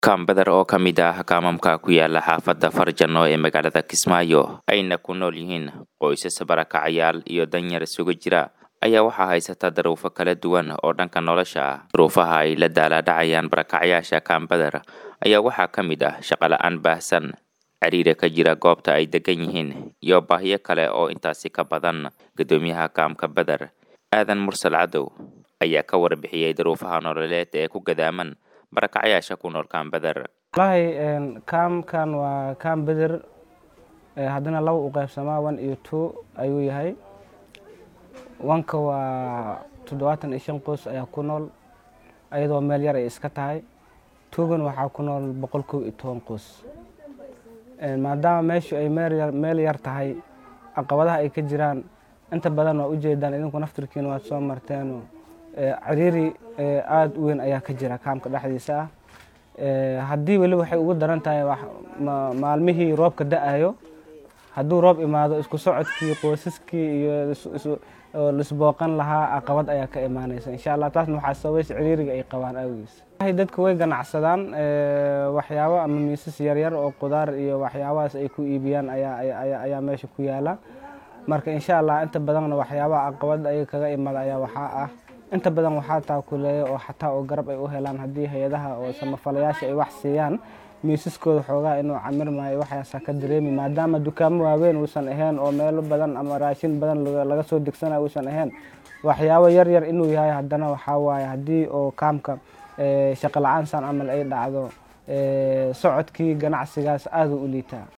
kaambadar oo ka mid ah kaamamka ku yaala xaafadda farjano ee magaalada kismaayo ayna ku nool yihiin qoysas barakacayaal iyo danyar isugu jira ayaa waxaa haysata daruufo kala duwan oo dhanka nolosha ah duruufaha ay la daalaadhacayaan barakacayaasha kaambadar ayaa waxaa ka mid ah shaqola-aan baahsan ciriira ka jira goobta ay degan yihiin iyo baahiyo kale oo intaasi ka badan guddoomiyaha kaamka badar aadan mursal cadow ayaa ka warbixiyey daruufaha nololeed ee ku gadaaman barakacayaasha ku nool kaambadar wallaahi kaamkan waa kaam beder haddana laba u qaybsamaa one iyo two ayuu yahay wanka waa toddobaatan iyo shan qoys ayaa ku nool ayadoo meel yar ay iska tahay tugan waxaa ku nool boqol kow iyo toban qoys maadaama meeshu ay meel yar tahay caqabadaha ay ka jiraan inta badan waa ujeedaan idinku naftirkiina waad soo marteen ciriiri aada u weyn ayaa ka jira kaamka dhexdiisa ah haddii weli waxay ugu daran tahay maalmihii roobka da-ayo hadduu roob imaado isku socodkii qoysaskii iyo lisbooqan lahaa caqabad ayaa ka imaanaysa insha allah taasna waxaa sabaysa ciriiriga ay qabaan awgiis dadka way ganacsadaan waxyaabo ama miisas yaryar oo qudaar iyo waxyaabahaas ay ku iibiyaan ayaa meesha ku yaala marka insha allah inta badanna waxyaabaha caqabad ayaga kaga imada ayaa waxaa ah inta badan waxaa taakuleeya oo xataa oo garab ay u helaan haddii hay-adaha oo samafalayaasha ay wax siiyaan miisaskooda xoogaa inuu camirmayo waxaasaa ka dareemi maadaama dukaamo waaweyn uusan ahayn oo meelo badan ama raashin badan laga soo degsanayo uusan ahayn waxyaabo yar yar inuu yahay haddana waxaa waaye haddii oo kaamka shaqo la-aan san camal ay dhacdo socodkii ganacsigaas aada u liitaa